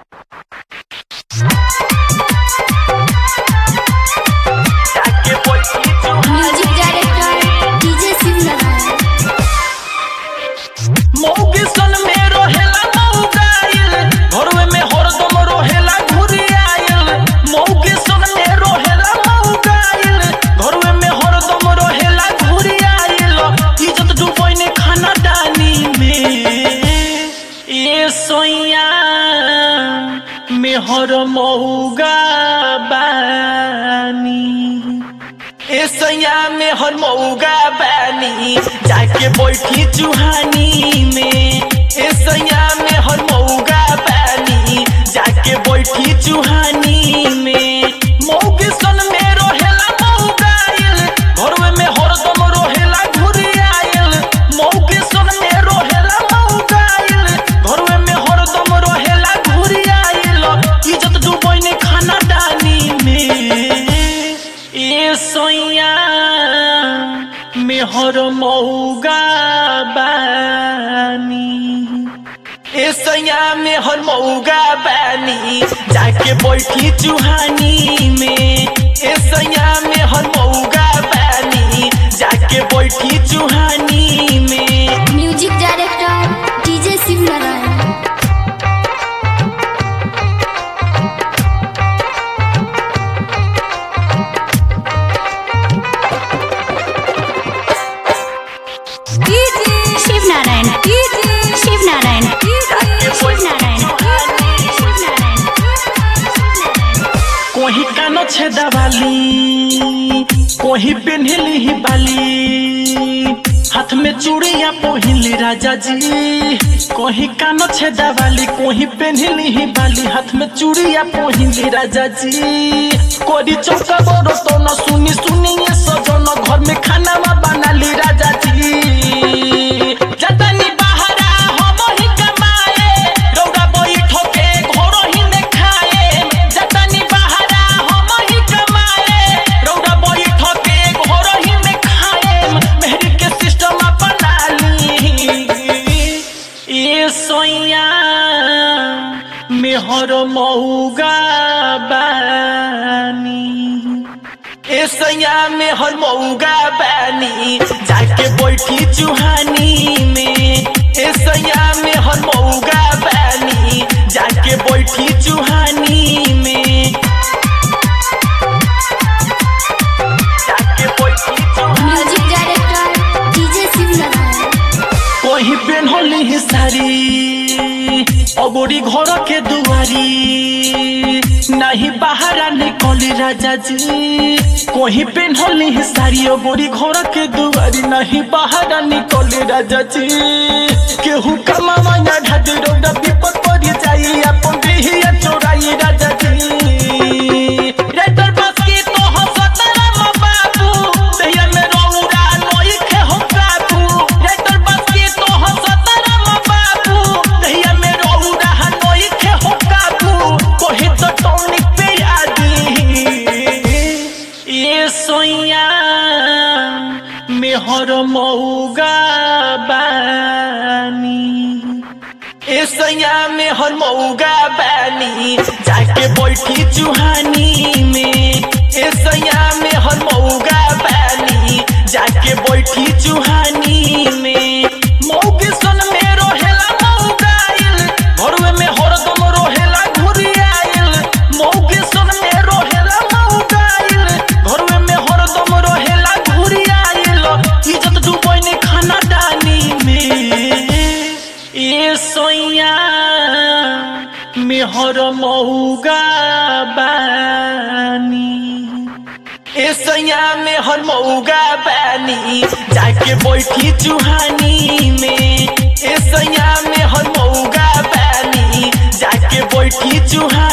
music director DJ Shivnarayan मौगी सन में रोहेला मौगाइल घरवे में हरदम रोहेला घुरियाइल मौगी सन में रोहेला मौगाइल घरवे में हरदम रोहेला घुरियाइल इज्जत डूबोइने खाना डानी में ए सोइया मेहर मौगा बानी ए सैया में हर मौगा बानी जाके बैठी चुहानी में ए सैया में हर मौगा बानी जाके बैठी चुहानी में मौगी सन में रोहेला मौगाइल घरवे में हरदम रोहेला घुरियाइल मौगी सन में रोहेला मौगाइल घरवे में हरदम रोहेला घुरियाइल इज्जत डूबोइने खाना डानी में ए सोइया मेहर मौगा बानी ए सैया मेहर मौगा बानी जाके बैठी चुहानी में ए सैया मेहर मौगा बानी जाके बैठी चुहानी में music director DJ Shivnarayan Shivnarayan Shivnarayan Shivnarayan Shivnarayan कोही कानो छेदा वाली कोही पेन्हली ही बाली हाथ में चूड़िया पहिली राजा जी कोही कानो छेदा वाली कोही पेन्हली ही बाली हाथ में चूड़िया पहिली राजा जी कोरी चौका बड़ो तो न सुनी सुनी ये सजन घर में खाना बनाली राजा जी जतनी बहरा हम ही कमाए रौदा बैठो के घर ही में खाए जतनी बहरा हम ही कमाए रौदा बैठो के घर ही में खाए मेहरी के सिस्टम अपना ली ए सोइया मेहर मौगा बानी ए सैया में हर मौगा बानी जाके बैठी चुहानी में ए सैया में हर मौगा बानी जाके बैठी चुहानी में जाके बैठी चुहानी म्यूजिक डायरेक्टर डीजे शिवनारायण कहीं पेन्हली ही सारी अबोरी घर के दुआरी नहीं बाहर निकली राजा जी कहीं पेन्हली ही सारी अबोरी घर के दुआरी नहीं बाहर निकली राजा जी केहू कमावा या ढाडी रोड विपद पड़ जाई अपन देहिया चोराई राजा जी रेटर बस की तो हंसत राम बाबू देहिया में रौरा नोई खे हो काबू रेटर बस की तो हंसत राम बाबू देहिया में रौरा नोई खे हो काबू कोहे तो टॉनिक पे आदी ये सोइया मेहर मौगा बानी ए सैया में हर मौगा बानी जाके बैठी चुहानी में ए सैया में हर मौगा बानी जाके बैठी चुहानी में मौगी सन में रोहेला मौगाइल घरवे में हरदम रोहेला घुरियाइल मौगी सन में रोहेला मौगाइल घरवे में हरदम रोहेला घुरियाइल इज्जत डूबोइने खाना डानी में ए सोइया मेहर मौगा बानी ए सैया में हर मौगा बानी जाके बैठी चुहानी में ए सैया में हर मौगा बानी जाके बैठी चुहानी